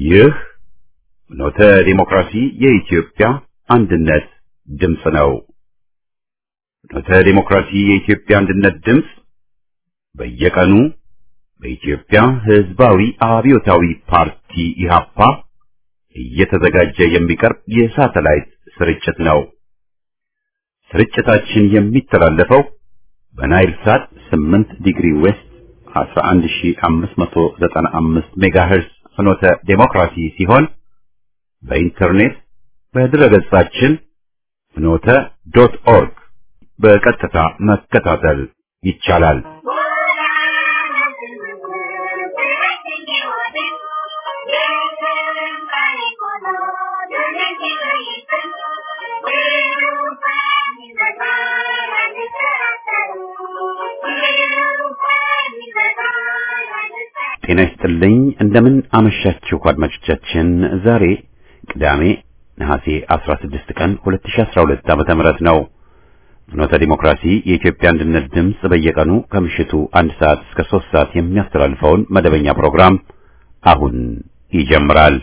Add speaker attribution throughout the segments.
Speaker 1: ይህ ኖተ ዲሞክራሲ የኢትዮጵያ አንድነት ድምፅ ነው። ኖተ ዲሞክራሲ የኢትዮጵያ አንድነት ድምፅ በየቀኑ በኢትዮጵያ ሕዝባዊ አብዮታዊ ፓርቲ ኢህአፓ እየተዘጋጀ የሚቀርብ የሳተላይት ስርጭት ነው። ስርጭታችን የሚተላለፈው በናይል ሳት 8 ዲግሪ ዌስት 11595 ሜጋሄርዝ ፍኖተ ዴሞክራሲ ሲሆን በኢንተርኔት በድረገጻችን ፍኖተ ዶት ኦርግ በቀጥታ መከታተል ይቻላል። ጤና ይስጥልኝ። እንደምን አመሻችሁ አድማጮቻችን። ዛሬ ቅዳሜ ነሐሴ 16 ቀን 2012 ዓመተ ምህረት ነው። ፍኖተ ዲሞክራሲ የኢትዮጵያ አንድነት ድምፅ በየቀኑ ከምሽቱ አንድ ሰዓት እስከ ሶስት ሰዓት የሚያስተላልፈውን መደበኛ ፕሮግራም አሁን ይጀምራል።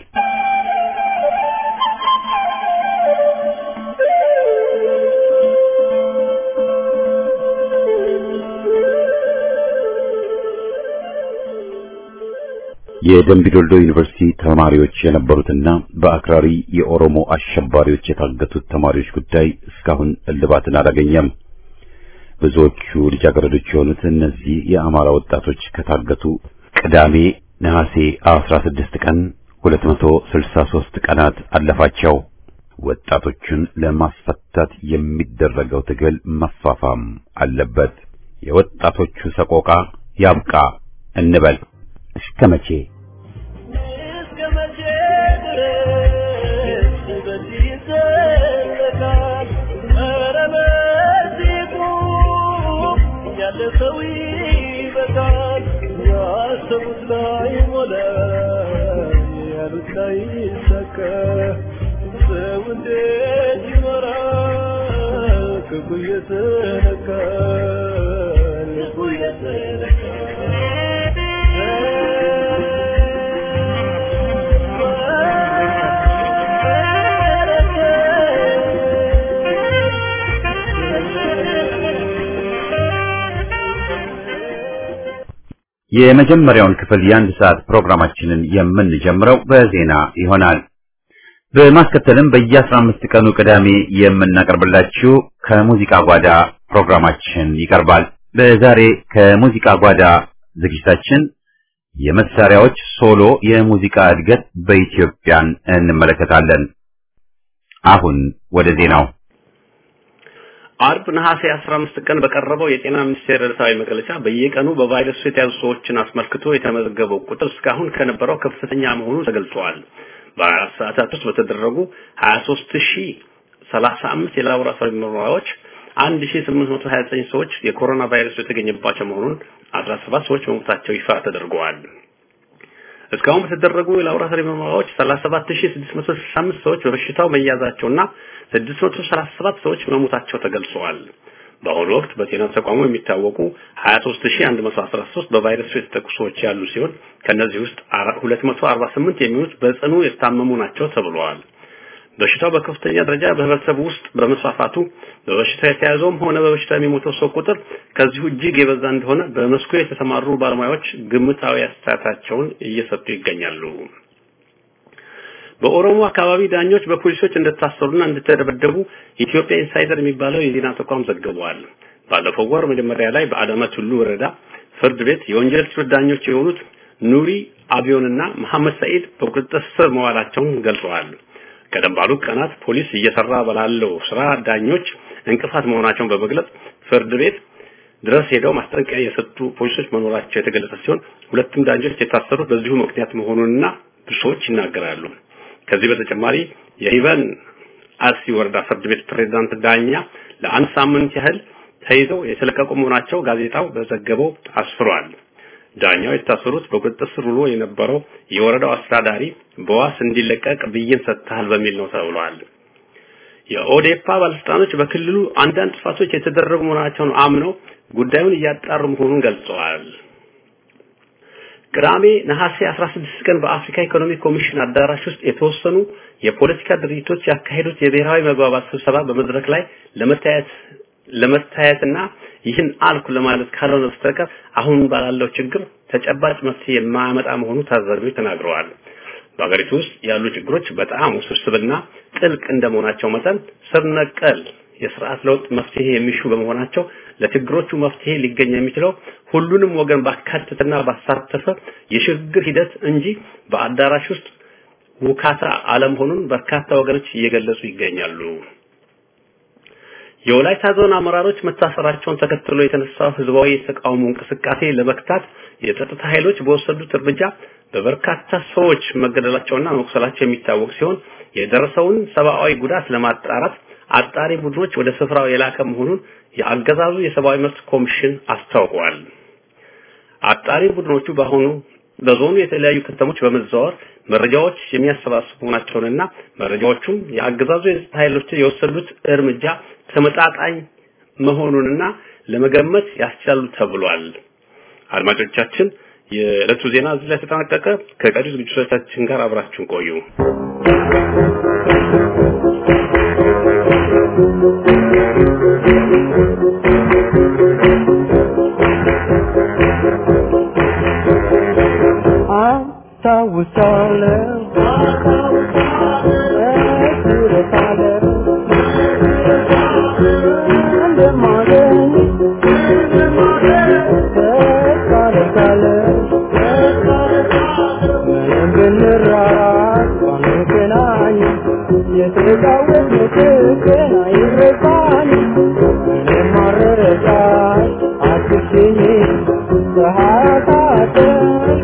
Speaker 1: የደምቢዶልዶ ዩኒቨርሲቲ ተማሪዎች የነበሩትና በአክራሪ የኦሮሞ አሸባሪዎች የታገቱት ተማሪዎች ጉዳይ እስካሁን እልባትን አላገኘም። ብዙዎቹ ልጃገረዶች የሆኑት እነዚህ የአማራ ወጣቶች ከታገቱ ቅዳሜ ነሐሴ 16 ቀን 263 ቀናት አለፋቸው። ወጣቶቹን ለማስፈታት የሚደረገው ትግል መፋፋም አለበት። የወጣቶቹ ሰቆቃ ያብቃ እንበል። እስከ መቼ? የመጀመሪያውን ክፍል የአንድ ሰዓት ፕሮግራማችንን የምንጀምረው በዜና ይሆናል። በማስከተልም በየአስራ አምስት ቀኑ ቅዳሜ የምናቀርብላችሁ ከሙዚቃ ጓዳ ፕሮግራማችን ይቀርባል። በዛሬ ከሙዚቃ ጓዳ ዝግጅታችን የመሳሪያዎች ሶሎ የሙዚቃ እድገት በኢትዮጵያን እንመለከታለን። አሁን ወደ ዜናው
Speaker 2: አርብ ነሐሴ 15 ቀን በቀረበው የጤና ሚኒስቴር ዕለታዊ መግለጫ በየቀኑ በቫይረሱ የተያዙ ሰዎችን አስመልክቶ የተመዘገበው ቁጥር እስካሁን ከነበረው ከፍተኛ መሆኑ ተገልጿል። በአራት ሰዓታት ውስጥ በተደረጉ 23035 የላቦራቶሪ ምርመራዎች 1829 ሰዎች የኮሮና ቫይረስ የተገኘባቸው መሆኑን 17 ሰዎች መሞታቸው ይፋ ተደርገዋል። እስካሁን በተደረጉ የላቦራቶሪ ምርመራዎች 37665 ሰዎች በበሽታው መያዛቸውና 637 ሰዎች መሞታቸው ተገልጸዋል። በአሁኑ ወቅት በጤና ተቋሙ የሚታወቁ 23113 በቫይረሱ የተጠቁ ሰዎች ያሉ ሲሆን ከነዚህ ውስጥ 248 የሚሆኑት በጽኑ የታመሙ ናቸው ተብለዋል። በሽታው በከፍተኛ ደረጃ በህብረተሰቡ ውስጥ በመስፋፋቱ በበሽታ የተያዘውም ሆነ በበሽታ የሚሞተው ሰው ቁጥር ከዚሁ እጅግ የበዛ እንደሆነ በመስኩ የተሰማሩ ባለሙያዎች ግምታዊ አስተያየታቸውን እየሰጡ ይገኛሉ። በኦሮሞ አካባቢ ዳኞች በፖሊሶች እንደታሰሩና እንደተደበደቡ ኢትዮጵያ ኢንሳይደር የሚባለው የዜና ተቋም ዘግቧል። ባለፈው ወር መጀመሪያ ላይ በአዳማ ቱሉ ወረዳ ፍርድ ቤት የወንጀል ችሎት ዳኞች የሆኑት ኑሪ አቢዮንና መሐመድ ሰኢድ በቁጥጥር ስር መዋላቸውን ገልጸዋል። ቀደም ባሉት ቀናት ፖሊስ እየሰራ ባላለው ስራ ዳኞች እንቅፋት መሆናቸውን በመግለጽ ፍርድ ቤት ድረስ ሄደው ማስጠንቀቂያ የሰጡ ፖሊሶች መኖራቸው የተገለጸ ሲሆን ሁለቱም ዳኞች የታሰሩት በዚሁ ምክንያት መሆኑንና ብዙዎች ይናገራሉ። ከዚህ በተጨማሪ የሂበን አርሲ ወረዳ ፍርድ ቤት ፕሬዝዳንት ዳኛ ለአንድ ሳምንት ያህል ተይዘው የተለቀቁ መሆናቸው ጋዜጣው በዘገበው አስፍሯል። ዳኛው የታሰሩት በቁጥጥር ስር ውሎ የነበረው የወረዳው አስተዳዳሪ በዋስ እንዲለቀቅ ብይን ሰጥተሃል በሚል ነው ተብሏል። የኦዴፓ ባለስልጣኖች በክልሉ አንዳንድ ጥፋቶች የተደረጉ መሆናቸውን አምነው ጉዳዩን እያጣሩ መሆኑን ገልጸዋል። ቅዳሜ ነሐሴ 16 ቀን በአፍሪካ ኢኮኖሚ ኮሚሽን አዳራሽ ውስጥ የተወሰኑ የፖለቲካ ድርጅቶች ያካሄዱት የብሔራዊ መግባባት ስብሰባ በመድረክ ላይ ለመታየት ለመታየትና ይህን አልኩ ለማለት ካልሆነ በስተቀር አሁን ባላለው ችግር ተጨባጭ መፍትሄ የማያመጣ መሆኑ ታዛቢዎች ተናግረዋል። በሀገሪቱ ውስጥ ያሉ ችግሮች በጣም ውስብስብና ጥልቅ እንደመሆናቸው መጠን ስር ነቀል የስርዓት ለውጥ መፍትሄ የሚሹ በመሆናቸው ለችግሮቹ መፍትሄ ሊገኝ የሚችለው ሁሉንም ወገን ባካተተና ባሳተፈ የሽግግር ሂደት እንጂ በአዳራሽ ውስጥ ውካታ አለመሆኑን በርካታ ወገኖች እየገለጹ ይገኛሉ። የወላይታ ዞን አመራሮች መታሰራቸውን ተከትሎ የተነሳው ህዝባዊ የተቃውሞ እንቅስቃሴ ለመክታት የጸጥታ ኃይሎች በወሰዱት እርምጃ በበርካታ ሰዎች መገደላቸውና መቁሰላቸው የሚታወቅ ሲሆን የደረሰውን ሰብአዊ ጉዳት ለማጣራት አጣሪ ቡድኖች ወደ ስፍራው የላከ መሆኑን የአገዛዙ የሰብአዊ መብት ኮሚሽን አስታውቋል። አጣሪ ቡድኖቹ በአሁኑ በዞኑ የተለያዩ ከተሞች በመዘዋወር መረጃዎች የሚያሰባስቡ መሆናቸውንና መረጃዎቹም የአገዛዙ የጸጥታ ኃይሎች የወሰዱት እርምጃ ተመጣጣኝ መሆኑንና ለመገመት ያስቻሉ ተብሏል። አድማጮቻችን የዕለቱ ዜና እዚህ ላይ ተጠናቀቀ። ከቀሪ ዝግጅቶቻችን ጋር አብራችሁን ቆዩ።
Speaker 3: አስታውሳለሁ እረሳለሁ እንደማገኝ ተስፋ አደርጋለሁ ምንም ብንራራቅ ባንገናኝ የተጫወትነው ፍቅር አይረሳኝም ምንም አልረሳሽ አትሽኝ ፀሐይ አሳጠሽ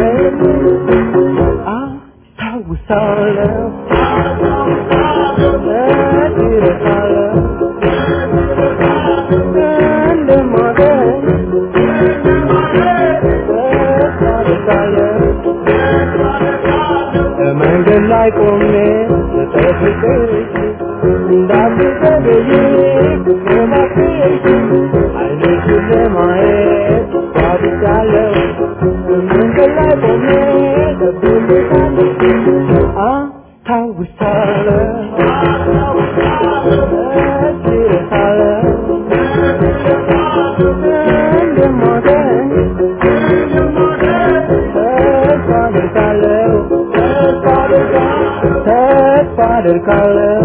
Speaker 3: አስታውሳለሁ እረሳለሁ እንደማገኝ ተስፋ አደርጋለሁ በመንገድ ላይ ቆሜ ስጠብቅሽ እንዳትዘገይ እባክሽ ዓይንሽን ለማየት ጓጉቻለሁ በመንገድ ላይ ቆሜ እጠብቅሻለሁ አስታውሳለሁ እረሳለሁ እንደማገኝ ተስፋ አደርጋለሁ ተስፋ አደርጋለሁ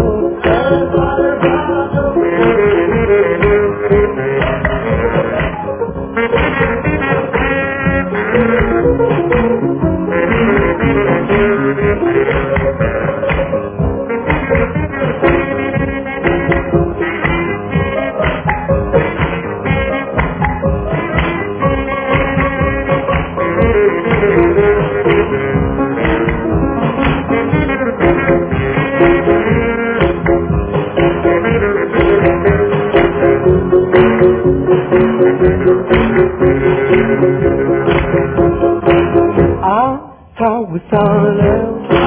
Speaker 3: አስታውሳለሁ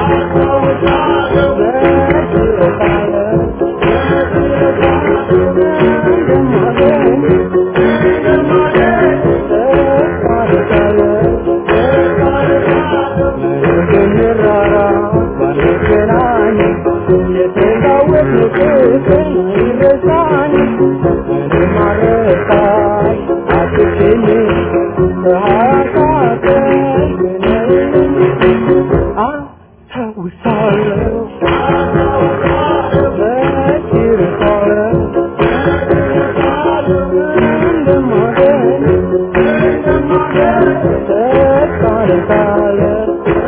Speaker 3: እረሳለሁ እንደማገኝ ተስፋ አደርጋለሁ ምንም ብንራራቅ ባንገናኝ የተጫወትነው ፍቅር አይረሳኝም ምንም አልረሳሽ አትሽኝ ፀሐይ አሳጠሽ አስታውሳለሁ እረሳለሁ እንደማገኝ ተስፋ አደርጋለሁ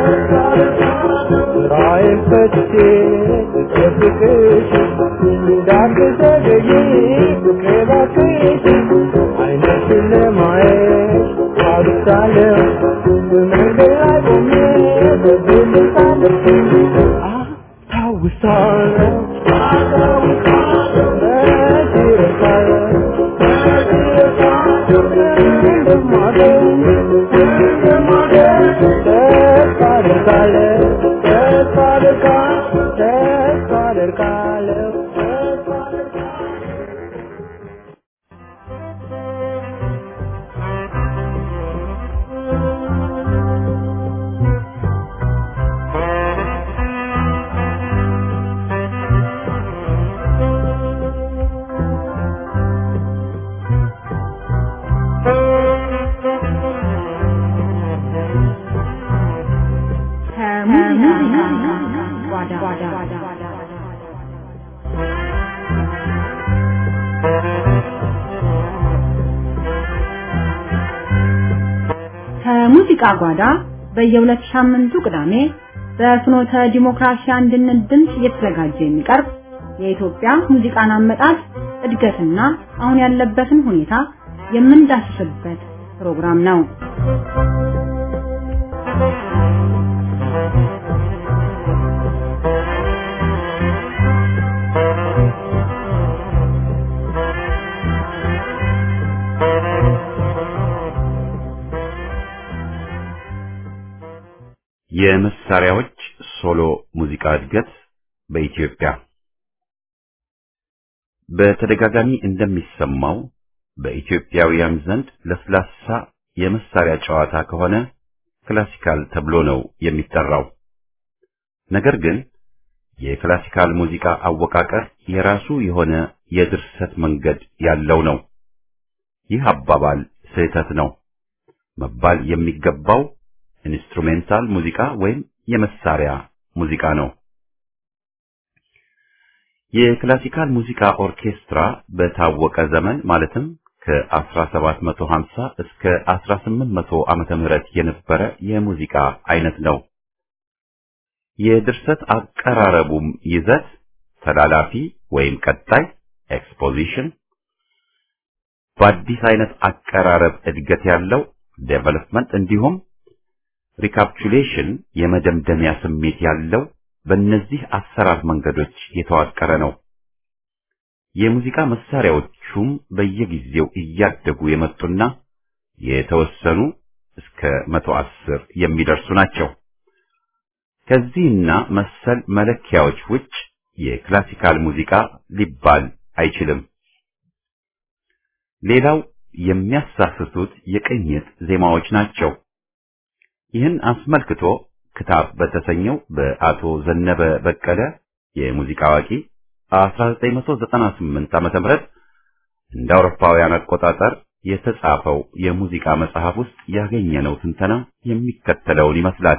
Speaker 3: ስራዬን ፈትቼ ስጠብቅሽ እንዳትዘገይ ፍቅሬ እባክሽ ዓይንሽን ለማየት ጓጉቻለሁ በመንገድ ላይ ቆሜ እጠብቅሻለሁ አስታውሳለሁ እረሳለሁ እንደማገኝ ተስፋ አደርጋለሁ ተስፋ አደርጋለሁ ተስፋ አደርጋለሁ ተስፋ አደርጋለሁ
Speaker 4: የሙዚቃ ጓዳ በየሁለት ሳምንቱ ቅዳሜ በፍኖተ ዲሞክራሲ አንድነት ድምፅ እየተዘጋጀ የሚቀርብ የኢትዮጵያ ሙዚቃን አመጣጥ እድገትና አሁን ያለበትን ሁኔታ የምንዳስስበት ፕሮግራም ነው።
Speaker 1: የመሳሪያዎች ሶሎ ሙዚቃ እድገት በኢትዮጵያ በተደጋጋሚ እንደሚሰማው በኢትዮጵያውያን ዘንድ ለስላሳ የመሳሪያ ጨዋታ ከሆነ ክላሲካል ተብሎ ነው የሚጠራው። ነገር ግን የክላሲካል ሙዚቃ አወቃቀር የራሱ የሆነ የድርሰት መንገድ ያለው ነው። ይህ አባባል ስህተት ነው። መባል የሚገባው ኢንስትሩሜንታል ሙዚቃ ወይም የመሳሪያ ሙዚቃ ነው። የክላሲካል ሙዚቃ ኦርኬስትራ በታወቀ ዘመን ማለትም ከ1750 እስከ 1800 ዓመተ ምህረት የነበረ የሙዚቃ አይነት ነው። የድርሰት አቀራረቡም ይዘት ተላላፊ ወይም ቀጣይ ኤክስፖዚሽን፣ በአዲስ አይነት አቀራረብ እድገት ያለው ዴቨሎፕመንት እንዲሁም ሪካፕቹሌሽን የመደምደሚያ ስሜት ያለው በእነዚህ አሰራር መንገዶች የተዋቀረ ነው። የሙዚቃ መሳሪያዎቹም በየጊዜው እያደጉ የመጡና የተወሰኑ እስከ መቶ አስር የሚደርሱ ናቸው። ከዚህና መሰል መለኪያዎች ውጭ የክላሲካል ሙዚቃ ሊባል አይችልም። ሌላው የሚያሳስቱት የቅኝት ዜማዎች ናቸው። ይህን አስመልክቶ ክታብ በተሰኘው በአቶ ዘነበ በቀለ የሙዚቃ አዋቂ 1998 ዓመተ ምህረት እንደ አውሮፓውያን አቆጣጠር የተጻፈው የሙዚቃ መጽሐፍ ውስጥ ያገኘነው ትንተና የሚከተለውን ይመስላል።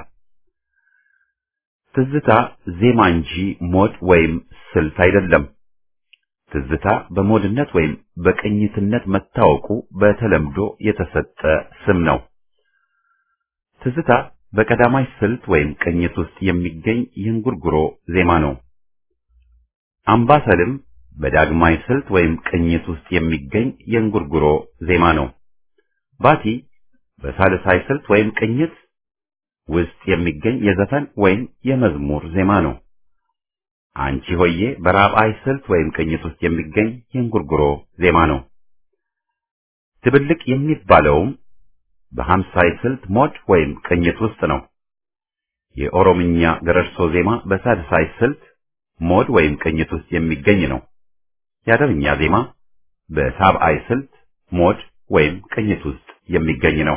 Speaker 1: ትዝታ ዜማ እንጂ ሞድ ወይም ስልት አይደለም። ትዝታ በሞድነት ወይም በቅኝትነት መታወቁ በተለምዶ የተሰጠ ስም ነው። ትዝታ በቀዳማይ ስልት ወይም ቅኝት ውስጥ የሚገኝ የእንጉርጉሮ ዜማ ነው። አምባሰልም በዳግማይ ስልት ወይም ቅኝት ውስጥ የሚገኝ የእንጉርጉሮ ዜማ ነው። ባቲ በሳልሳይ ስልት ወይም ቅኝት ውስጥ የሚገኝ የዘፈን ወይም የመዝሙር ዜማ ነው። አንቺ ሆዬ በራብዓይ ስልት ወይም ቅኝት ውስጥ የሚገኝ የእንጉርጉሮ ዜማ ነው። ድብልቅ የሚባለውም በሀምሳይ ስልት ሞድ ወይም ቅኝት ውስጥ ነው። የኦሮምኛ ገረርሶ ዜማ በሳድሳይ ስልት ሞድ ወይም ቅኝት ውስጥ የሚገኝ ነው። የአደርኛ ዜማ በሳብዓይ ስልት ሞድ ወይም ቅኝት ውስጥ የሚገኝ ነው።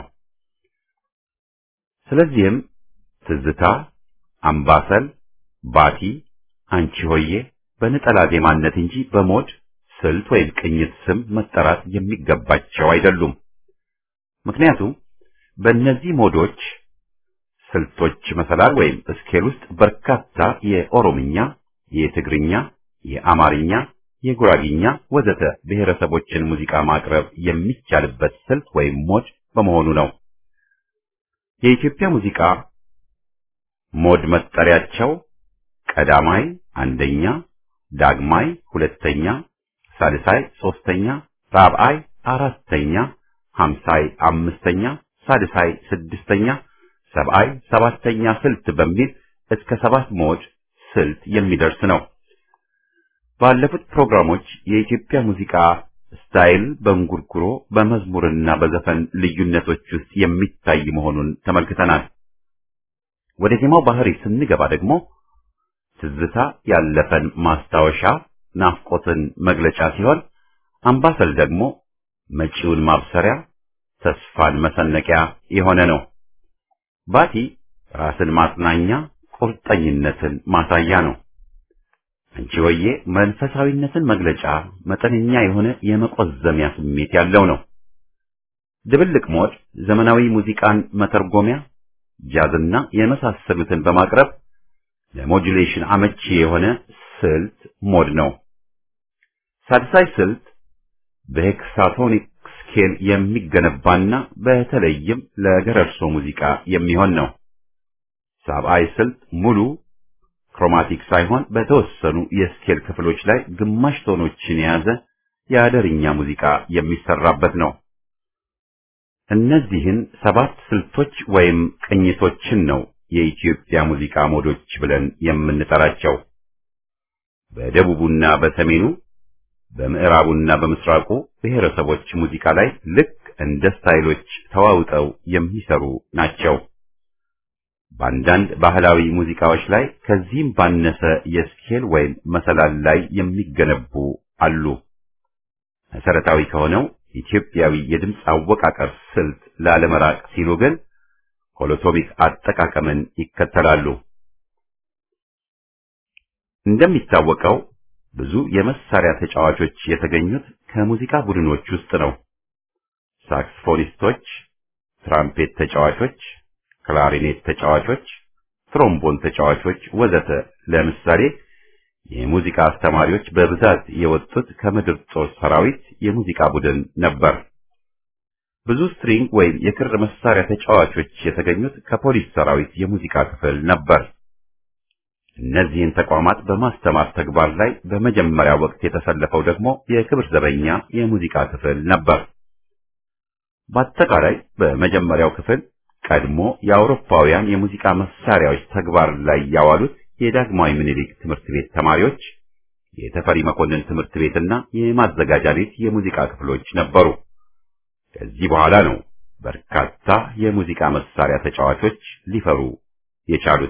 Speaker 1: ስለዚህም ትዝታ፣ አምባሰል፣ ባቲ፣ አንቺ ሆዬ በነጠላ ዜማነት እንጂ በሞድ ስልት ወይም ቅኝት ስም መጠራት የሚገባቸው አይደሉም። ምክንያቱም በእነዚህ ሞዶች ስልቶች መሰላል ወይም ስኬል ውስጥ በርካታ የኦሮምኛ፣ የትግርኛ፣ የአማርኛ፣ የጉራጊኛ ወዘተ ብሔረሰቦችን ሙዚቃ ማቅረብ የሚቻልበት ስልት ወይም ሞድ በመሆኑ ነው። የኢትዮጵያ ሙዚቃ ሞድ መጠሪያቸው ቀዳማይ አንደኛ፣ ዳግማይ ሁለተኛ፣ ሳልሳይ ሶስተኛ፣ ራብዓይ አራተኛ፣ ሀምሳይ አምስተኛ፣ ሳድሳይ ስድስተኛ፣ ሰብዓይ ሰባተኛ ስልት በሚል እስከ ሰባት ሞድ ስልት የሚደርስ ነው። ባለፉት ፕሮግራሞች የኢትዮጵያ ሙዚቃ ስታይል በእንጉርጉሮ በመዝሙርና በዘፈን ልዩነቶች ውስጥ የሚታይ መሆኑን ተመልክተናል። ወደ ዜማው ባህሪ ስንገባ ደግሞ ትዝታ ያለፈን ማስታወሻ ናፍቆትን መግለጫ ሲሆን፣ አምባሰል ደግሞ መጪውን ማብሰሪያ ተስፋን መሰነቂያ የሆነ ነው። ባቲ ራስን ማጽናኛ ቁርጠኝነትን ማሳያ ነው። አንቺ ሆዬ መንፈሳዊነትን መግለጫ መጠነኛ የሆነ የመቆዘሚያ ስሜት ያለው ነው። ድብልቅ ሞድ ዘመናዊ ሙዚቃን መተርጎሚያ ጃዝና የመሳሰሉትን በማቅረብ ለሞጁሌሽን አመቺ የሆነ ስልት ሞድ ነው። ሳድሳይ ስልት በሄክሳቶኒክ ስኬል የሚገነባና በተለይም ለገረርሶ ሙዚቃ የሚሆን ነው። ሳብአይ ስልት ሙሉ ክሮማቲክ ሳይሆን በተወሰኑ የስኬል ክፍሎች ላይ ግማሽ ቶኖችን የያዘ የአደርኛ ሙዚቃ የሚሰራበት ነው። እነዚህን ሰባት ስልቶች ወይም ቅኝቶችን ነው የኢትዮጵያ ሙዚቃ ሞዶች ብለን የምንጠራቸው። በደቡቡና በሰሜኑ በምዕራቡና በምስራቁ ብሔረሰቦች ሙዚቃ ላይ ልክ እንደ ስታይሎች ተዋውጠው የሚሰሩ ናቸው። በአንዳንድ ባህላዊ ሙዚቃዎች ላይ ከዚህም ባነሰ የስኬል ወይም መሰላል ላይ የሚገነቡ አሉ። መሰረታዊ ከሆነው ኢትዮጵያዊ የድምፅ አወቃቀር ስልት ላለመራቅ ሲሉ ግን ሆሎቶሚክ አጠቃቀምን ይከተላሉ። እንደሚታወቀው ብዙ የመሳሪያ ተጫዋቾች የተገኙት ከሙዚቃ ቡድኖች ውስጥ ነው። ሳክስፎኒስቶች፣ ትራምፔት ተጫዋቾች፣ ክላሪኔት ተጫዋቾች፣ ትሮምቦን ተጫዋቾች ወዘተ ለምሳሌ የሙዚቃ አስተማሪዎች በብዛት የወጡት ከምድር ጦር ሰራዊት የሙዚቃ ቡድን ነበር። ብዙ ስትሪንግ ወይም የክር መሳሪያ ተጫዋቾች የተገኙት ከፖሊስ ሰራዊት የሙዚቃ ክፍል ነበር። እነዚህን ተቋማት በማስተማር ተግባር ላይ በመጀመሪያ ወቅት የተሰለፈው ደግሞ የክብር ዘበኛ የሙዚቃ ክፍል ነበር። በአጠቃላይ በመጀመሪያው ክፍል ቀድሞ የአውሮፓውያን የሙዚቃ መሳሪያዎች ተግባር ላይ ያዋሉት የዳግማዊ ምኒልክ ትምህርት ቤት ተማሪዎች፣ የተፈሪ መኮንን ትምህርት ቤትና የማዘጋጃ ቤት የሙዚቃ ክፍሎች ነበሩ። ከዚህ በኋላ ነው በርካታ የሙዚቃ መሳሪያ ተጫዋቾች ሊፈሩ የቻሉት።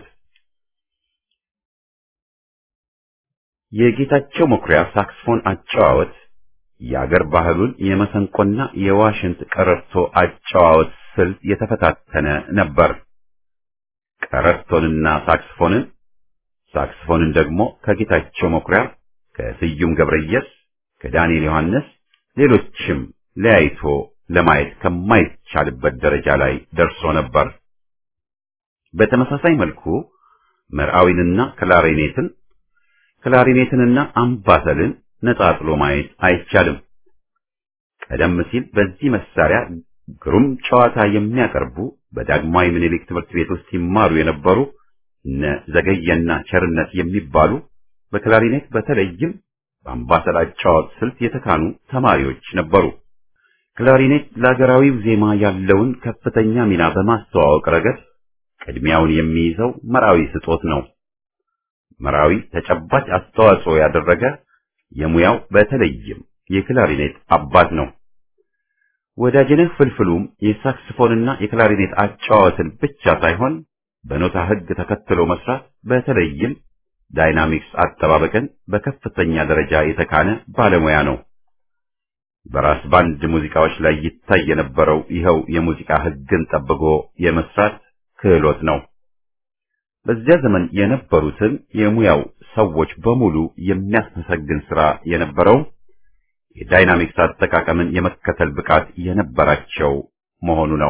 Speaker 1: የጌታቸው መኩሪያ ሳክስፎን አጨዋወት የአገር ባህሉን የመሰንቆና የዋሽንት ቀረርቶ አጨዋወት ስልት የተፈታተነ ነበር። ቀረርቶንና ሳክስፎንን ሳክስፎንን ደግሞ ከጌታቸው መኩሪያ፣ ከስዩም ገብረየስ፣ ከዳንኤል ዮሐንስ ሌሎችም ለያይቶ ለማየት ከማይቻልበት ደረጃ ላይ ደርሶ ነበር። በተመሳሳይ መልኩ መርዓዊንና ክላሪኔትን ክላሪኔትንና አምባሰልን ነጣጥሎ ማየት አይቻልም። ቀደም ሲል በዚህ መሳሪያ ግሩም ጨዋታ የሚያቀርቡ በዳግማዊ ምኒልክ ትምህርት ቤት ውስጥ ይማሩ የነበሩ እነ ዘገየና ቸርነት የሚባሉ በክላሪኔት በተለይም በአምባሰል አጨዋወት ስልት የተካኑ ተማሪዎች ነበሩ። ክላሪኔት ለሀገራዊው ዜማ ያለውን ከፍተኛ ሚና በማስተዋወቅ ረገድ ቅድሚያውን የሚይዘው መራዊ ስጦት ነው። መራዊ ተጨባጭ አስተዋጽኦ ያደረገ የሙያው በተለይም የክላሪኔት አባት ነው። ወዳጅነህ ፍልፍሉም የሳክስፎንና የክላሪኔት አጨዋወትን ብቻ ሳይሆን በኖታ ሕግ ተከትሎ መስራት በተለይም ዳይናሚክስ አጠባበቅን በከፍተኛ ደረጃ የተካነ ባለሙያ ነው። በራስ ባንድ ሙዚቃዎች ላይ ይታይ የነበረው ይኸው የሙዚቃ ሕግን ጠብቆ የመስራት ክህሎት ነው። በዚያ ዘመን የነበሩትን የሙያው ሰዎች በሙሉ የሚያስመሰግን ስራ የነበረው የዳይናሚክስ አጠቃቀምን የመከተል ብቃት የነበራቸው መሆኑ ነው።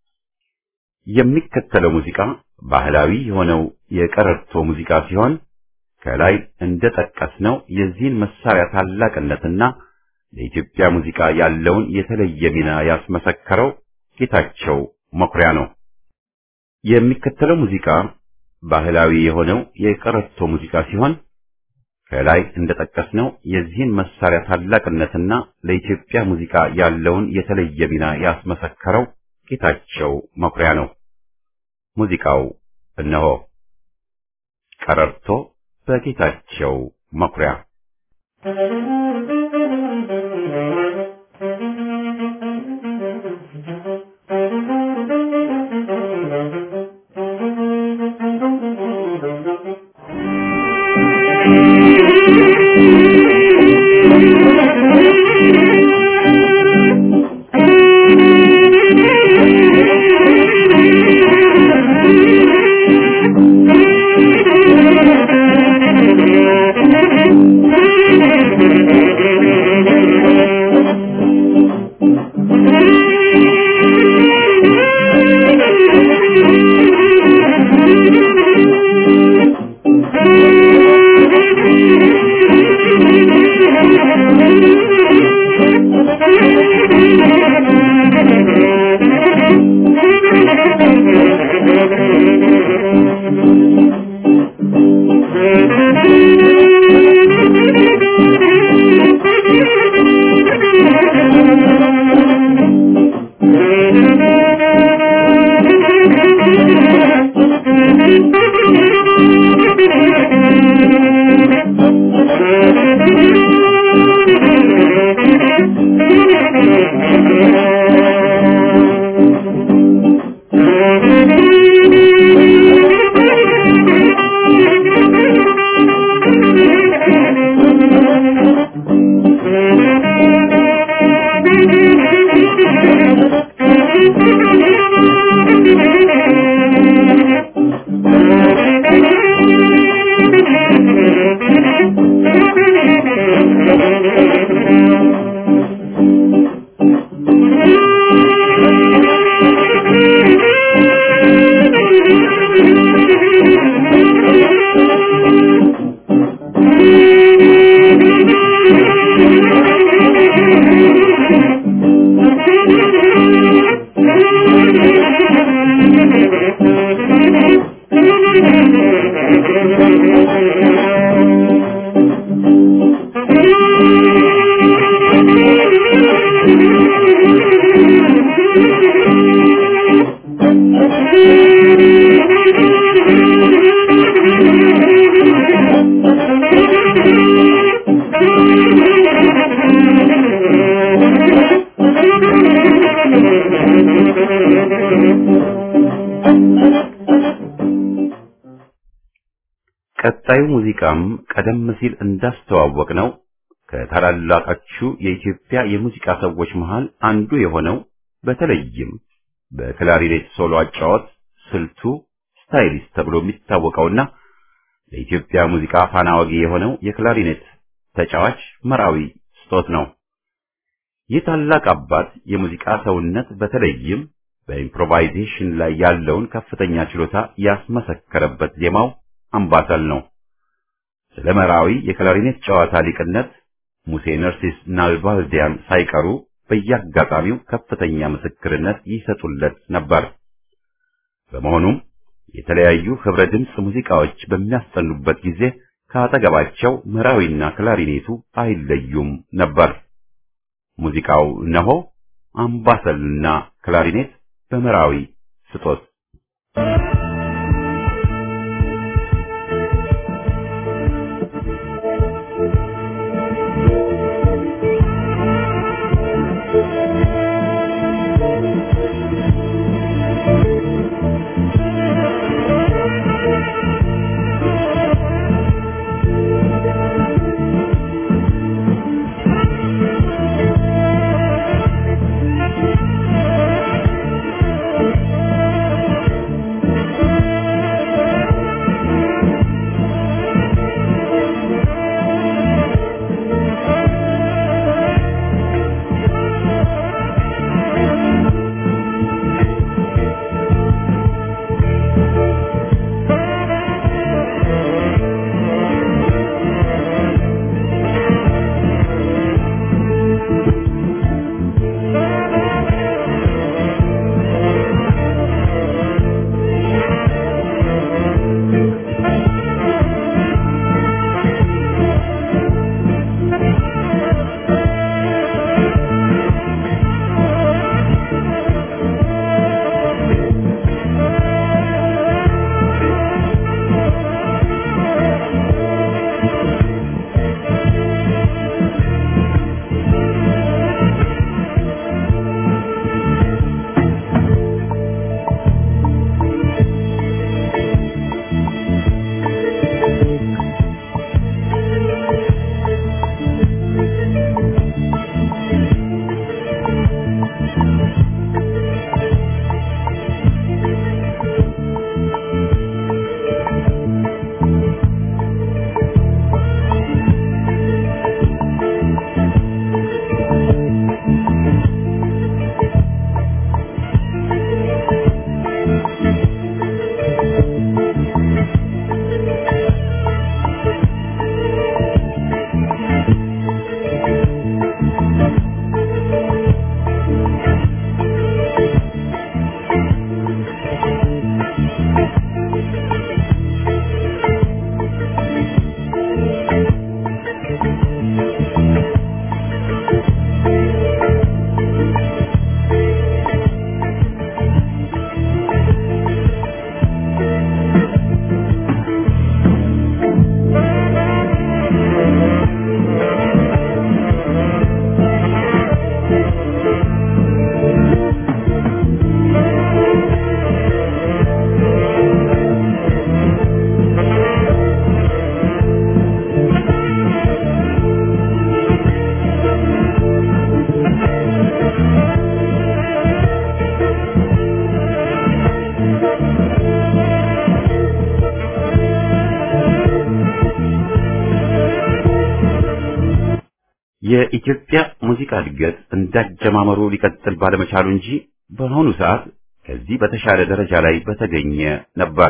Speaker 1: የሚከተለው ሙዚቃ ባህላዊ የሆነው የቀረርቶ ሙዚቃ ሲሆን ከላይ እንደጠቀስነው የዚህን መሳሪያ ታላቅነትና ለኢትዮጵያ ሙዚቃ ያለውን የተለየ ሚና ያስመሰከረው ጌታቸው መኩሪያ ነው። የሚከተለው ሙዚቃ ባህላዊ የሆነው የቀረርቶ ሙዚቃ ሲሆን ከላይ እንደጠቀስነው የዚህን መሳሪያ ታላቅነትና ለኢትዮጵያ ሙዚቃ ያለውን የተለየ ሚና ያስመሰከረው ጌታቸው መኩሪያ ነው። ሙዚቃው እነሆ ቀረርቶ በጌታቸው መኩሪያ
Speaker 5: Thank you.
Speaker 1: ቀጣዩ ሙዚቃም ቀደም ሲል እንዳስተዋወቅ ነው ከታላላቆቹ የኢትዮጵያ የሙዚቃ ሰዎች መሃል አንዱ የሆነው በተለይም በክላሪኔት ሶሎ አጫወት ስልቱ ስታይሊስት ተብሎ የሚታወቀውና ለኢትዮጵያ ሙዚቃ ፋና ወጊ የሆነው የክላሪኔት ተጫዋች መራዊ ስጦት ነው። ይህ ታላቅ አባት የሙዚቃ ሰውነት በተለይም በኢምፕሮቫይዜሽን ላይ ያለውን ከፍተኛ ችሎታ ያስመሰከረበት ዜማው አምባሰል ነው። ስለ መራዊ የክላሪኔት ጨዋታ ሊቅነት ሙሴ ነርሲስ ናልባልዲያን ሳይቀሩ በየአጋጣሚው ከፍተኛ ምስክርነት ይሰጡለት ነበር። በመሆኑም የተለያዩ ህብረ ድምፅ ሙዚቃዎች በሚያስጠኑበት ጊዜ ከአጠገባቸው መራዊና ክላሪኔቱ አይለዩም ነበር። ሙዚቃው እነሆ አምባሰልና ክላሪኔት በመራዊ ስጦት የኢትዮጵያ ሙዚቃ እድገት እንዳጀማመሩ ሊቀጥል ባለመቻሉ እንጂ በአሁኑ ሰዓት ከዚህ በተሻለ ደረጃ ላይ በተገኘ ነበር።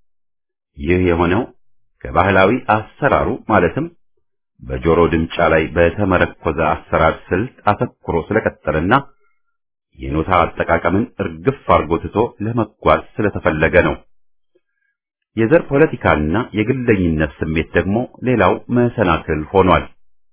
Speaker 1: ይህ የሆነው ከባህላዊ አሰራሩ ማለትም በጆሮ ድምጫ ላይ በተመረኮዘ አሰራር ስልት አተኩሮ ስለቀጠለና የኖታ አጠቃቀምን እርግፍ አርጎ ትቶ ለመጓዝ ስለተፈለገ ነው። የዘር ፖለቲካና የግለኝነት ስሜት ደግሞ ሌላው መሰናክል ሆኗል።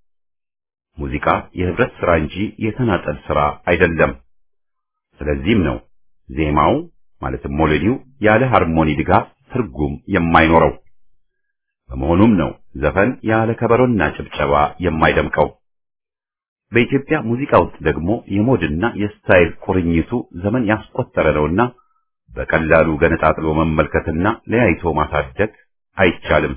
Speaker 1: ሙዚቃ የህብረት ስራ እንጂ የተናጠል ስራ አይደለም። ስለዚህም ነው ዜማው ማለትም ሞሎዲው ያለ ሃርሞኒ ድጋፍ ትርጉም የማይኖረው። በመሆኑም ነው ዘፈን ያለ ከበሮና ጭብጨባ የማይደምቀው። በኢትዮጵያ ሙዚቃ ውስጥ ደግሞ የሞድና የስታይል ቁርኝቱ ዘመን ያስቆጠረ ነውና በቀላሉ ገነጣጥሎ መመልከትና ለያይቶ ማሳደግ አይቻልም።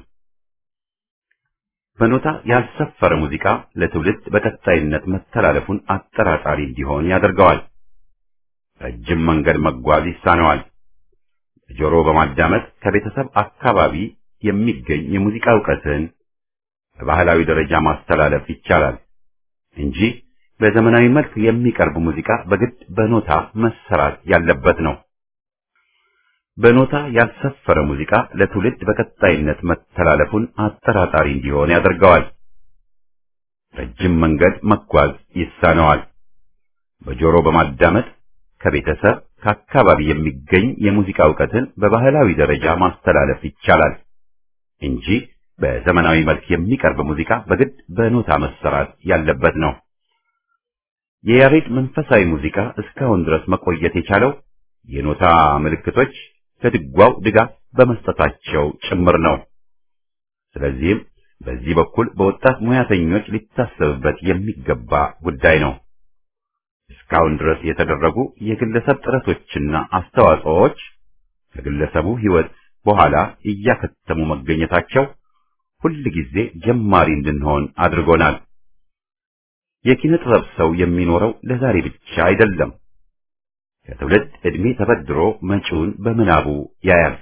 Speaker 1: በኖታ ያልሰፈረ ሙዚቃ ለትውልድ በቀጣይነት መተላለፉን አጠራጣሪ እንዲሆን ያደርገዋል። ረጅም መንገድ መጓዝ ይሳነዋል። ጆሮ በማዳመጥ ከቤተሰብ አካባቢ የሚገኝ የሙዚቃ እውቀትን በባህላዊ ደረጃ ማስተላለፍ ይቻላል እንጂ በዘመናዊ መልክ የሚቀርብ ሙዚቃ በግድ በኖታ መሰራት ያለበት ነው። በኖታ ያልሰፈረ ሙዚቃ ለትውልድ በቀጣይነት መተላለፉን አጠራጣሪ እንዲሆን ያደርገዋል። ረጅም መንገድ መጓዝ ይሳነዋል። በጆሮ በማዳመጥ ከቤተሰብ ከአካባቢ የሚገኝ የሙዚቃ እውቀትን በባህላዊ ደረጃ ማስተላለፍ ይቻላል እንጂ በዘመናዊ መልክ የሚቀርብ ሙዚቃ በግድ በኖታ መሰራት ያለበት ነው። የያሬድ መንፈሳዊ ሙዚቃ እስካሁን ድረስ መቆየት የቻለው የኖታ ምልክቶች ለድጓው ድጋፍ በመስጠታቸው ጭምር ነው። ስለዚህም በዚህ በኩል በወጣት ሙያተኞች ሊታሰብበት የሚገባ ጉዳይ ነው። እስካሁን ድረስ የተደረጉ የግለሰብ ጥረቶችና አስተዋጽኦዎች ከግለሰቡ ሕይወት በኋላ እያከተሙ መገኘታቸው ሁል ጊዜ ጀማሪ እንድንሆን አድርጎናል። የኪነ ጥበብ ሰው የሚኖረው ለዛሬ ብቻ አይደለም። ከትውልድ ዕድሜ ተበድሮ መጪውን በምናቡ ያያል።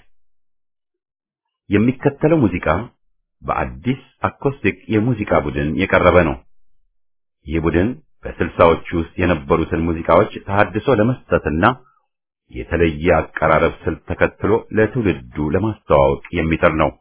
Speaker 1: የሚከተለው ሙዚቃ በአዲስ አኮስቲክ የሙዚቃ ቡድን የቀረበ ነው። ይህ ቡድን በስልሳዎቹ ውስጥ የነበሩትን ሙዚቃዎች ተሐድሶ ለመስጠትና የተለየ አቀራረብ ስልት ተከትሎ ለትውልዱ ለማስተዋወቅ የሚጥር ነው።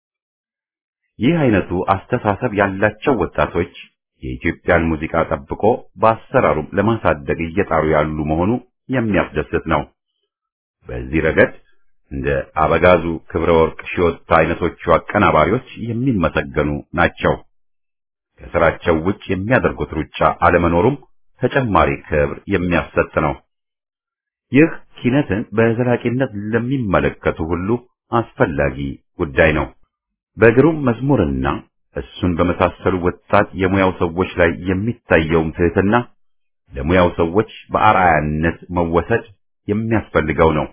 Speaker 1: ይህ አይነቱ አስተሳሰብ ያላቸው ወጣቶች የኢትዮጵያን ሙዚቃ ጠብቆ በአሰራሩም ለማሳደግ እየጣሩ ያሉ መሆኑ የሚያስደስት ነው። በዚህ ረገድ እንደ አበጋዙ ክብረ ወርቅ ሺወታ አይነቶቹ አቀናባሪዎች የሚመሰገኑ ናቸው። ከስራቸው ውጭ የሚያደርጉት ሩጫ አለመኖሩም ተጨማሪ ክብር የሚያሰጥ ነው። ይህ ኪነትን በዘላቂነት ለሚመለከቱ ሁሉ አስፈላጊ ጉዳይ ነው። በግሩም መዝሙርና እሱን በመሳሰሉ ወጣት የሙያው ሰዎች ላይ የሚታየውም ትህትና ለሙያው ሰዎች በአርአያነት መወሰድ የሚያስፈልገው ነው።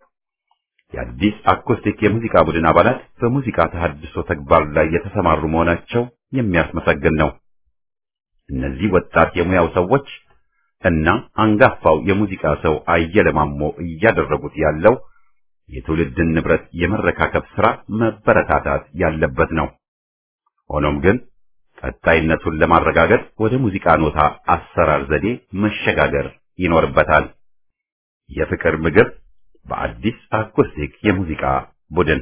Speaker 1: የአዲስ አኮስቲክ የሙዚቃ ቡድን አባላት በሙዚቃ ተሐድሶ ተግባር ላይ የተሰማሩ መሆናቸው የሚያስመሰግን ነው። እነዚህ ወጣት የሙያው ሰዎች እና አንጋፋው የሙዚቃ ሰው አየለ ማሞ እያደረጉት ያለው የትውልድን ንብረት የመረካከብ ሥራ መበረታታት ያለበት ነው። ሆኖም ግን ቀጣይነቱን ለማረጋገጥ ወደ ሙዚቃ ኖታ አሰራር ዘዴ መሸጋገር ይኖርበታል። የፍቅር ምግብ በአዲስ አኮስቲክ የሙዚቃ ቡድን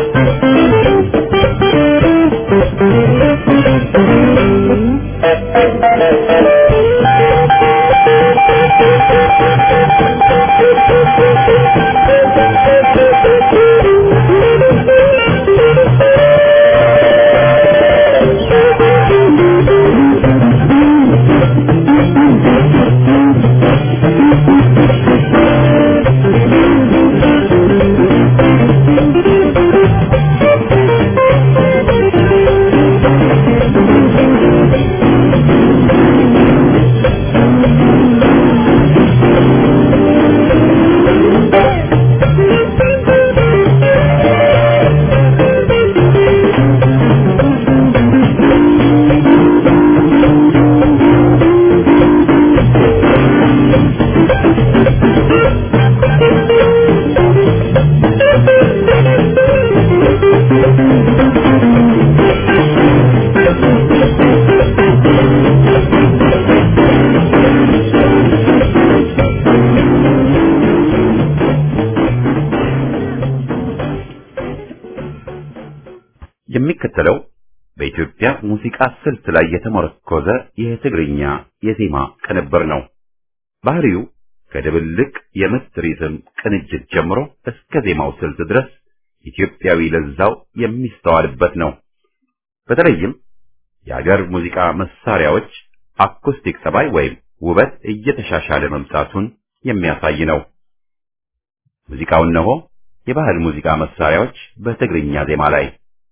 Speaker 3: Thank you.
Speaker 1: የሚከተለው በኢትዮጵያ ሙዚቃ ስልት ላይ የተመረኮዘ የትግርኛ የዜማ ቅንብር ነው። ባህሪው ከድብልቅ የምት ሪትም ቅንጅት ጀምሮ እስከ ዜማው ስልት ድረስ ኢትዮጵያዊ ለዛው የሚስተዋልበት ነው። በተለይም የአገር ሙዚቃ መሳሪያዎች አኩስቲክ ጠባይ ወይም ውበት እየተሻሻለ መምጣቱን የሚያሳይ ነው። ሙዚቃው እነሆ የባህል ሙዚቃ መሳሪያዎች በትግርኛ ዜማ ላይ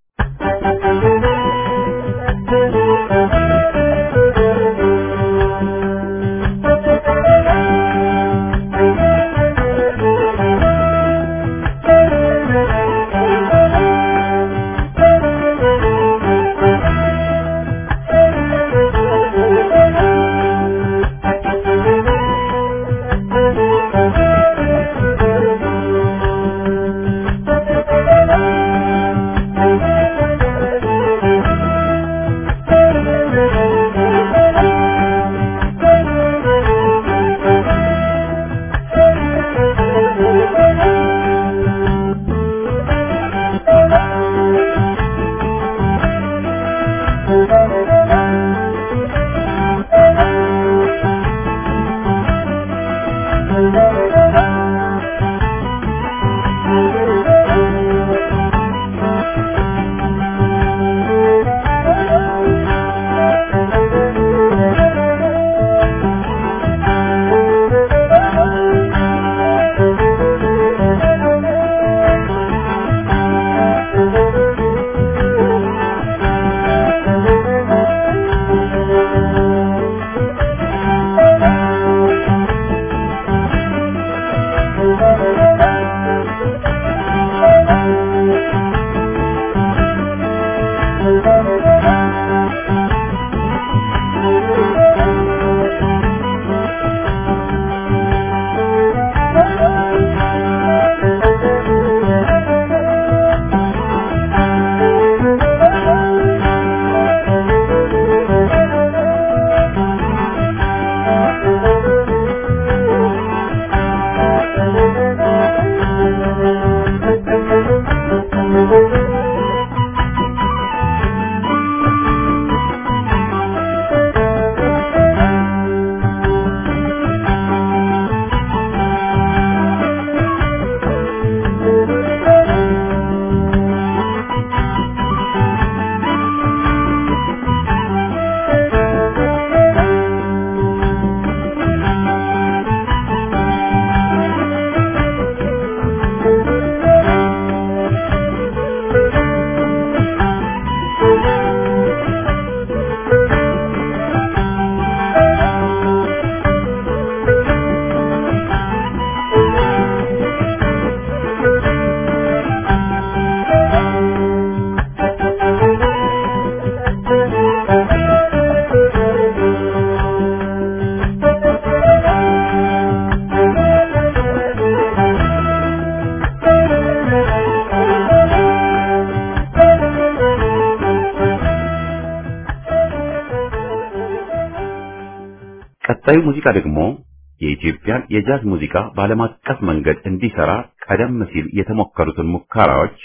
Speaker 1: ቀጣዩ ሙዚቃ ደግሞ የኢትዮጵያን የጃዝ ሙዚቃ በዓለም አቀፍ መንገድ እንዲሰራ ቀደም ሲል የተሞከሩትን ሙከራዎች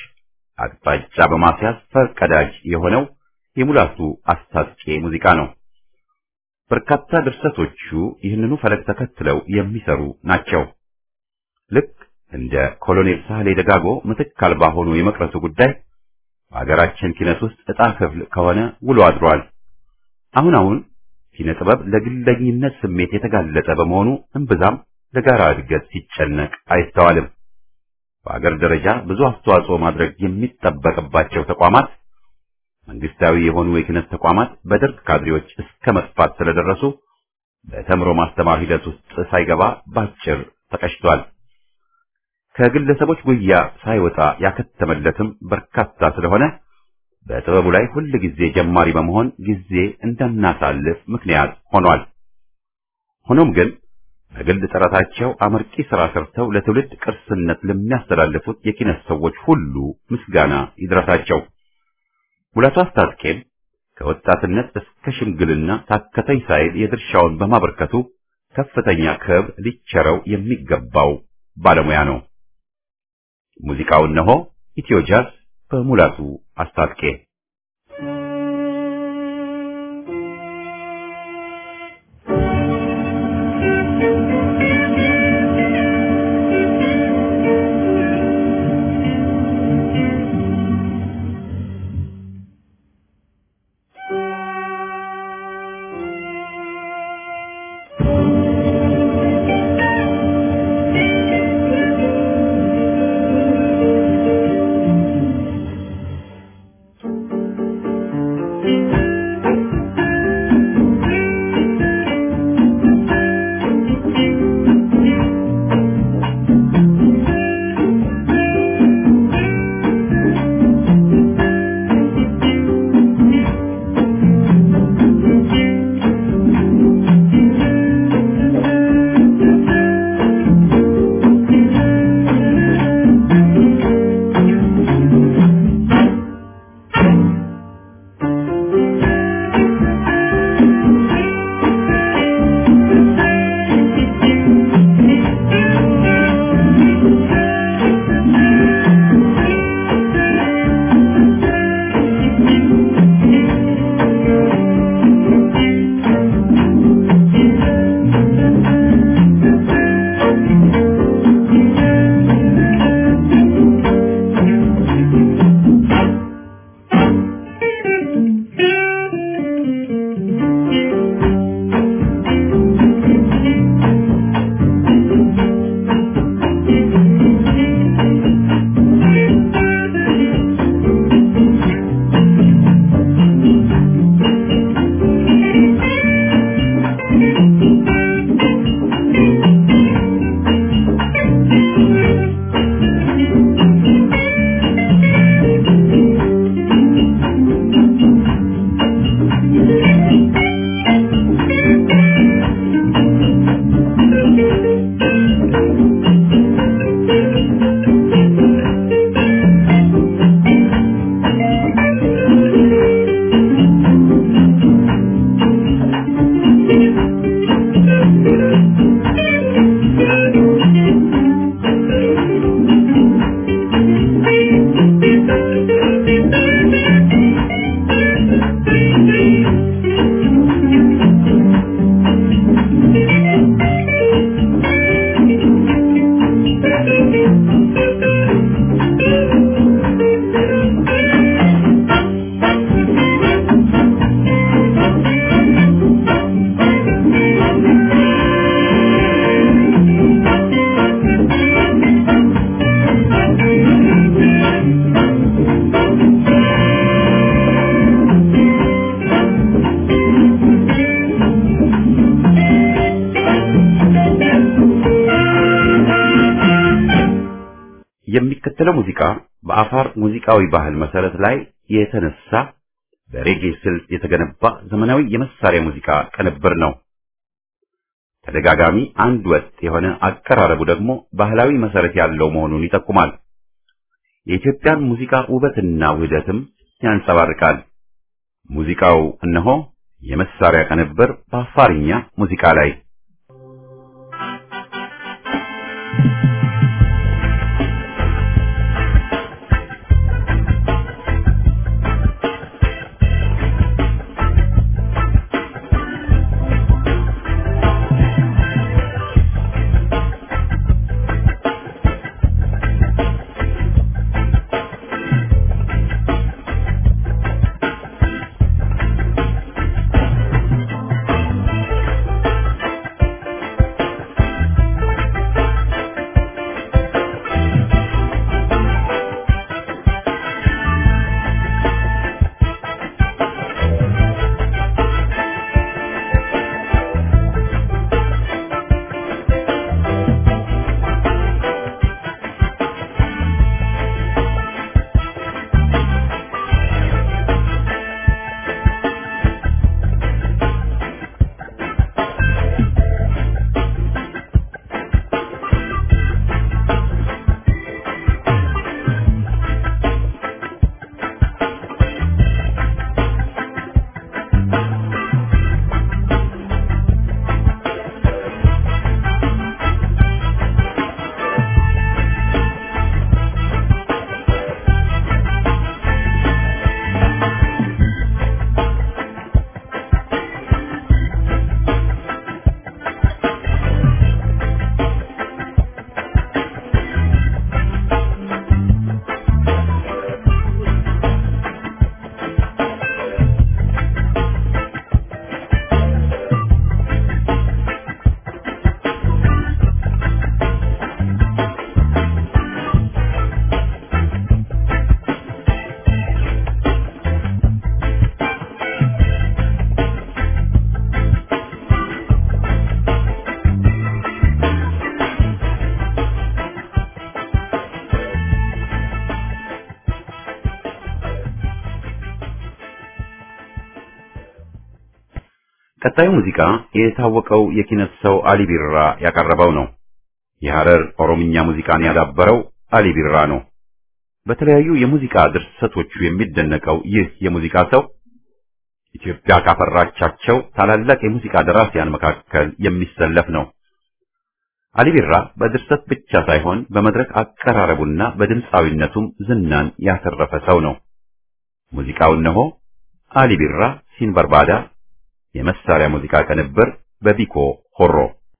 Speaker 1: አቅጣጫ በማስያዝ ፈርቀዳጅ የሆነው የሙላቱ አስታጥቄ ሙዚቃ ነው። በርካታ ድርሰቶቹ ይህንኑ ፈለግ ተከትለው የሚሰሩ ናቸው። ልክ እንደ ኮሎኔል ሳህሌ ደጋጎ ምትክ አልባ ሆኖ የመቅረቱ ጉዳይ በሀገራችን ኪነት ውስጥ ዕጣ ክፍል ከሆነ ውሎ አድሯል። አሁን አሁን ኪነ ጥበብ ለግለኝነት ስሜት የተጋለጠ በመሆኑ እምብዛም ለጋራ እድገት ሲጨነቅ አይስተዋልም። በአገር ደረጃ ብዙ አስተዋጽኦ ማድረግ የሚጠበቅባቸው ተቋማት መንግስታዊ የሆኑ የኪነት ተቋማት በደርግ ካድሬዎች እስከ መጥፋት ስለደረሱ በተምሮ ማስተማር ሂደት ውስጥ ሳይገባ ባጭር ተቀጭቷል። ከግለሰቦች ጉያ ሳይወጣ ያከተመለትም በርካታ ስለሆነ በጥበቡ ላይ ሁል ጊዜ ጀማሪ በመሆን ጊዜ እንደናሳልፍ ምክንያት ሆኗል። ሆኖም ግን በግል ጥረታቸው አመርቂ ሥራ ሰርተው ለትውልድ ቅርስነት ለሚያስተላልፉት የኪነት ሰዎች ሁሉ ምስጋና ይድረሳቸው። ሙላቱ አስታጥቄም ከወጣትነት እስከ ሽምግልና ታከተኝ ሳይል የድርሻውን በማበርከቱ ከፍተኛ ክብር ሊቸረው የሚገባው ባለሙያ ነው። ሙዚቃው እነሆ ኢትዮ ጃዝ በሙላቱ አስታጥቄ የሚከተለው ሙዚቃ በአፋር ሙዚቃዊ ባህል መሰረት ላይ የተነሳ በሬጌ ስልት የተገነባ ዘመናዊ የመሳሪያ ሙዚቃ ቅንብር ነው። ተደጋጋሚ አንድ ወጥ የሆነ አቀራረቡ ደግሞ ባህላዊ መሰረት ያለው መሆኑን ይጠቁማል። የኢትዮጵያን ሙዚቃ ውበትና ውህደትም ያንጸባርቃል። ሙዚቃው እነሆ የመሳሪያ ቅንብር በአፋርኛ ሙዚቃ ላይ
Speaker 3: Thank
Speaker 1: ቀጣዩ ሙዚቃ የታወቀው የኪነት ሰው አሊ ቢራ ያቀረበው ነው። የሐረር ኦሮምኛ ሙዚቃን ያዳበረው አሊ ቢራ ነው። በተለያዩ የሙዚቃ ድርሰቶቹ የሚደነቀው ይህ የሙዚቃ ሰው ኢትዮጵያ ካፈራቻቸው ታላላቅ የሙዚቃ ደራሲያን መካከል የሚሰለፍ ነው። አሊ ቢራ በድርሰት ብቻ ሳይሆን በመድረክ አቀራረቡና በድምፃዊነቱም ዝናን ያተረፈ ሰው ነው። ሙዚቃው እነሆ አሊ ቢራ ሲንበርባዳ የመሳሪያ ሙዚቃ ቅንብር በቢኮ ሆሮ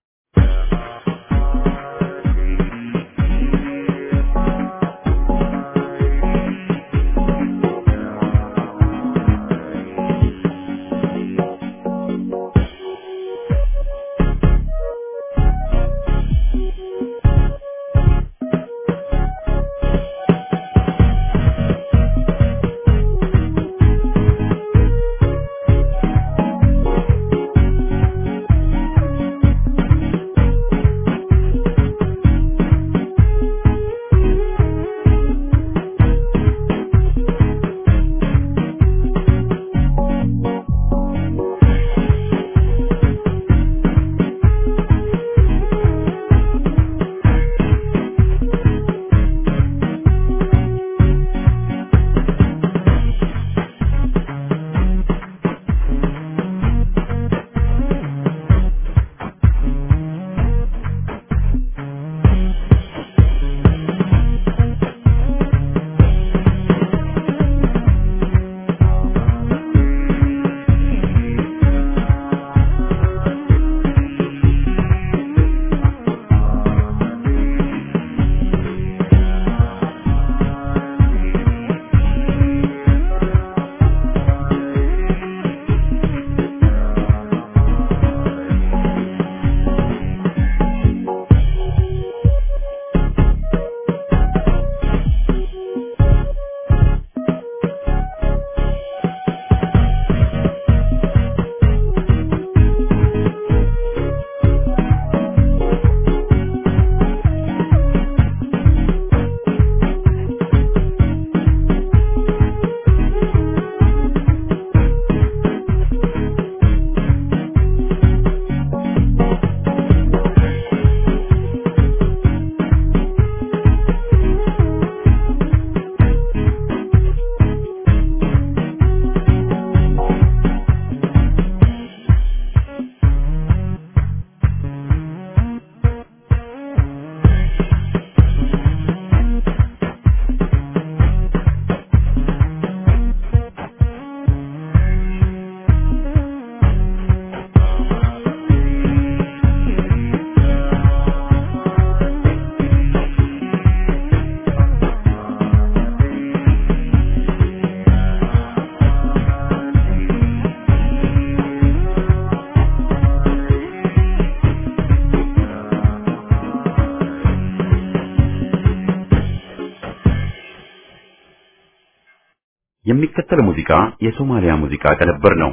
Speaker 1: የሚከተለው ሙዚቃ የሶማሊያ ሙዚቃ ቅንብር ነው።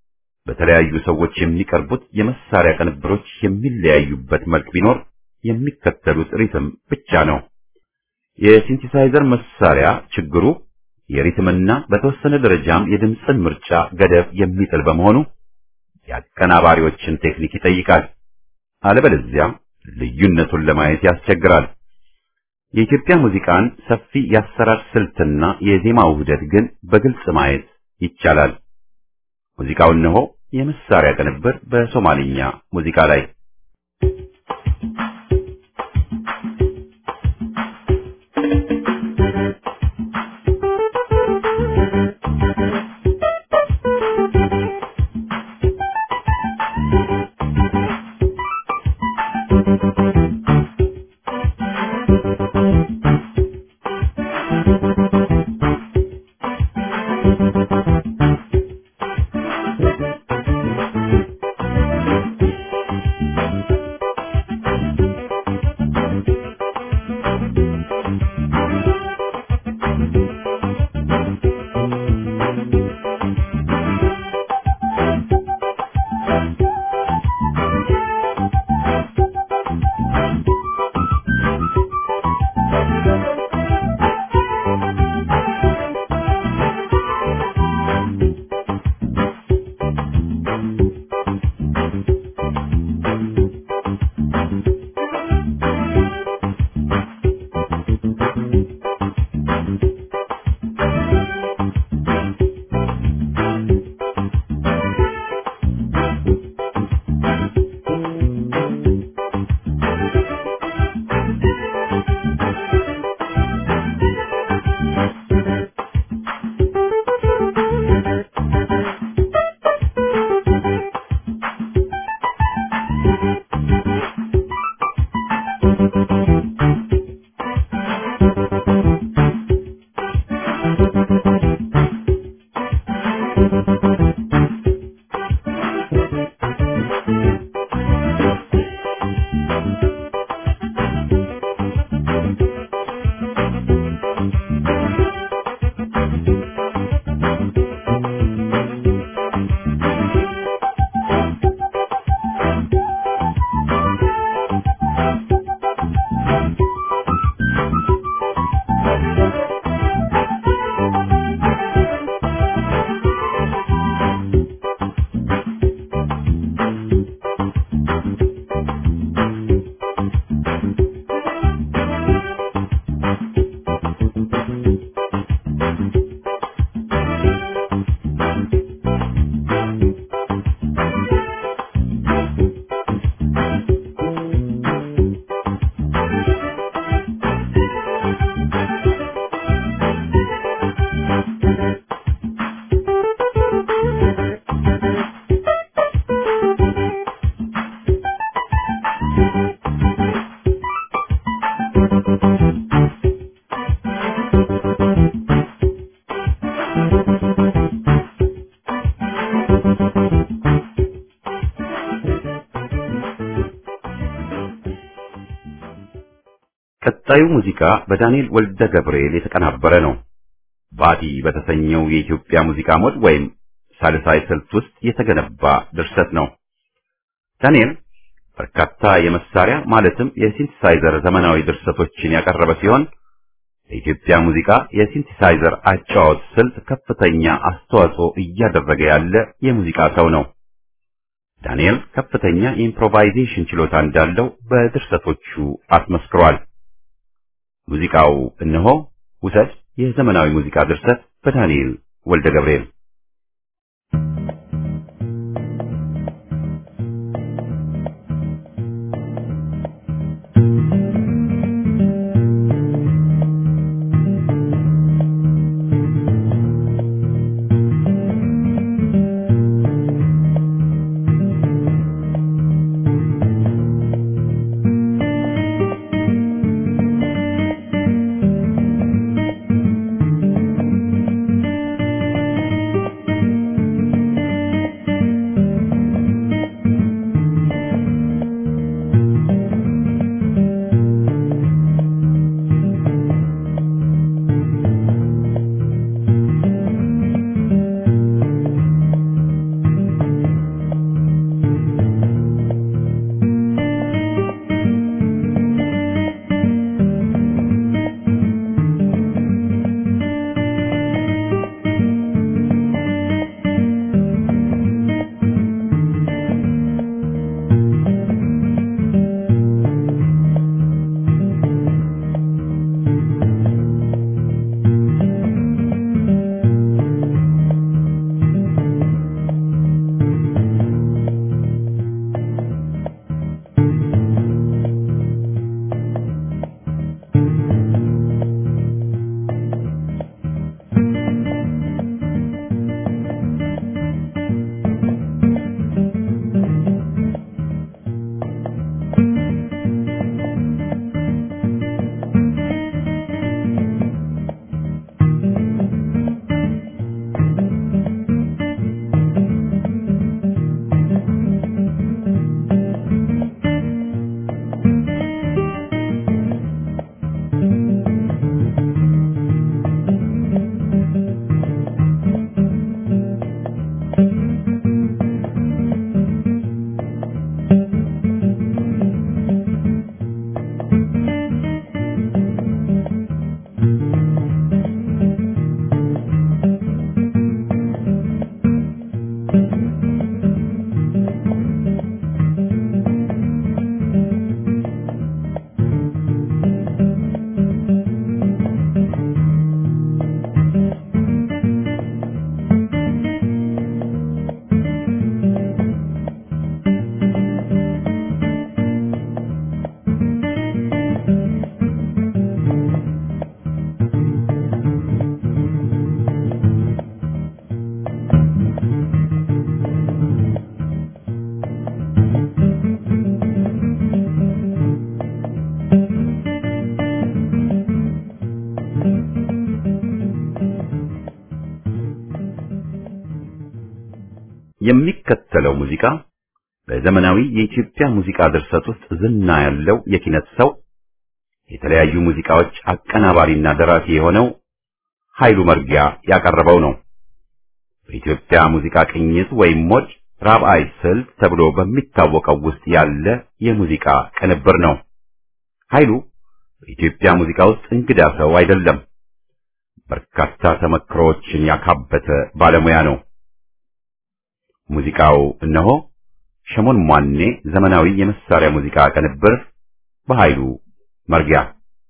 Speaker 1: በተለያዩ ሰዎች የሚቀርቡት የመሳሪያ ቅንብሮች የሚለያዩበት መልክ ቢኖር የሚከተሉት ሪትም ብቻ ነው። የሲንቲሳይዘር መሳሪያ ችግሩ የሪትምና በተወሰነ ደረጃም የድምፅን ምርጫ ገደብ የሚጥል በመሆኑ የአቀናባሪዎችን ቴክኒክ ይጠይቃል። አለበለዚያ ልዩነቱን ለማየት ያስቸግራል። የኢትዮጵያ ሙዚቃን ሰፊ የአሰራር ስልትና የዜማ ውህደት ግን በግልጽ ማየት ይቻላል። ሙዚቃው እነሆ የመሳሪያ ቅንብር በሶማሊኛ ሙዚቃ ላይ ቀጣዩ ሙዚቃ በዳንኤል ወልደ ገብርኤል የተቀናበረ ነው። ባቲ በተሰኘው የኢትዮጵያ ሙዚቃ ሞድ ወይም ሳልሳይ ስልት ውስጥ የተገነባ ድርሰት ነው። ዳንኤል በርካታ የመሳሪያ ማለትም የሲንቲሳይዘር ዘመናዊ ድርሰቶችን ያቀረበ ሲሆን ለኢትዮጵያ ሙዚቃ የሲንቲሳይዘር አጫዋወት ስልት ከፍተኛ አስተዋጽኦ እያደረገ ያለ የሙዚቃ ሰው ነው። ዳንኤል ከፍተኛ የኢምፕሮቫይዜሽን ችሎታ እንዳለው በድርሰቶቹ አስመስክሯል። ሙዚቃው እነሆ ውሰድ የዘመናዊ ሙዚቃ ድርሰት በዳንኤል ወልደ ገብርኤል
Speaker 3: Thank
Speaker 1: የሚከተለው ሙዚቃ በዘመናዊ የኢትዮጵያ ሙዚቃ ድርሰት ውስጥ ዝና ያለው የኪነት ሰው የተለያዩ ሙዚቃዎች አቀናባሪና ደራሲ የሆነው ኃይሉ መርጊያ ያቀረበው ነው። በኢትዮጵያ ሙዚቃ ቅኝት ወይም ሞድ ራብዓይ ስልት ተብሎ በሚታወቀው ውስጥ ያለ የሙዚቃ ቅንብር ነው። ኃይሉ በኢትዮጵያ ሙዚቃ ውስጥ እንግዳ ሰው አይደለም። በርካታ ተመክሮዎችን ያካበተ ባለሙያ ነው። ሙዚቃው እነሆ ሸሞን ሟኔ ዘመናዊ የመሳሪያ ሙዚቃ ቅንብር በኃይሉ መርጊያ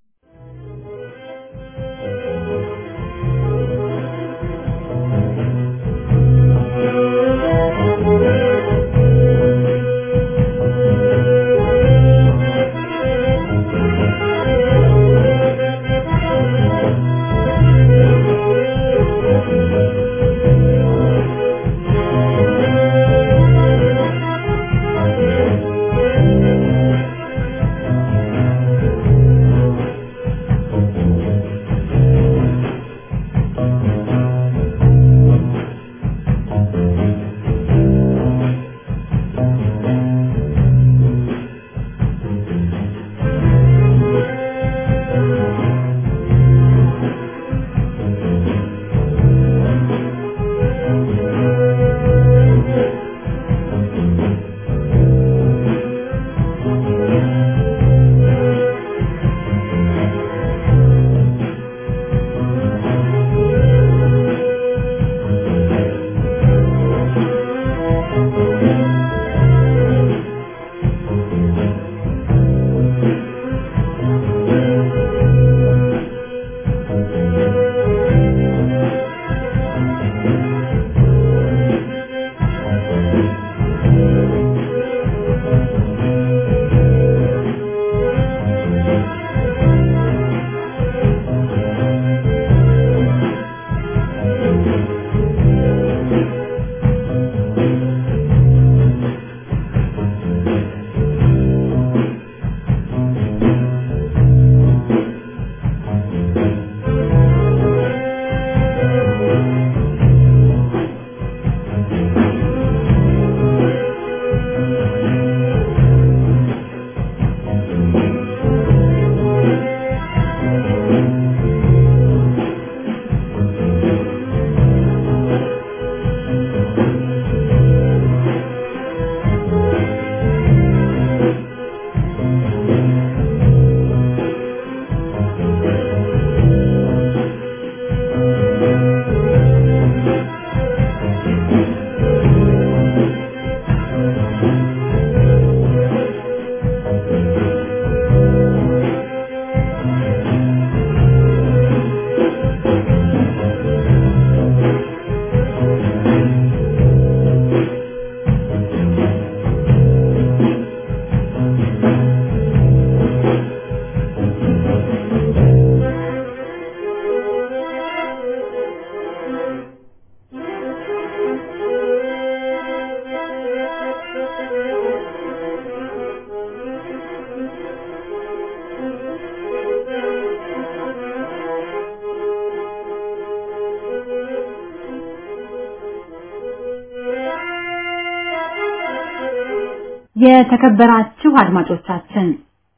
Speaker 4: የተከበራችሁ አድማጮቻችን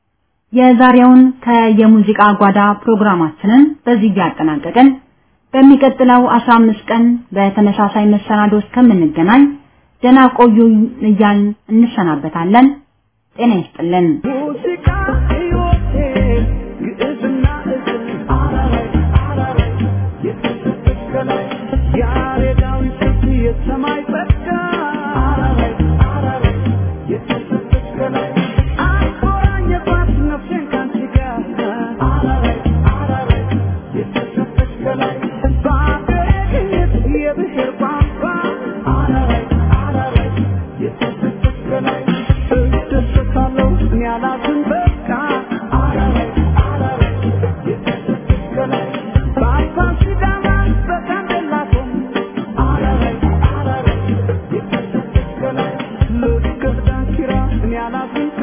Speaker 4: የዛሬውን ከየሙዚቃ ጓዳ ፕሮግራማችንን በዚህ ያጠናቀቅን። በሚቀጥለው 15 ቀን በተመሳሳይ መሰናዶ እስከምንገናኝ ደህና ቆዩ እያልን እንሰናበታለን። ጤና ይስጥልን።
Speaker 3: ሙዚቃ ሕይወቴ ግዕዝና እዝል አራራይ አራራይ የተሰጠች ከላይ ያሬዳዊ ስልት የሰማይ ጸጋ አራራይ አራራይ የተሰጠች ከላይ አቆራኘባት ነፍሴን ካንቺ ጋር አራራይ አራራይ የተሰጠች ከላይ በአገሬ ግኝት የብሔር ቋንቋ አራራይ አራራይ የተሰጠች ከላይ እደሰታለሁ እኔ አላዝን በቃ አራራይ አራራይ የተሰጠች ከላይ በአፋን ሲዳማ በጋምቤላ ቶም አራራይ አራራይ የተሰጠች ከላይ ልክ እንደ ዳንኪራ እኔ አላዝን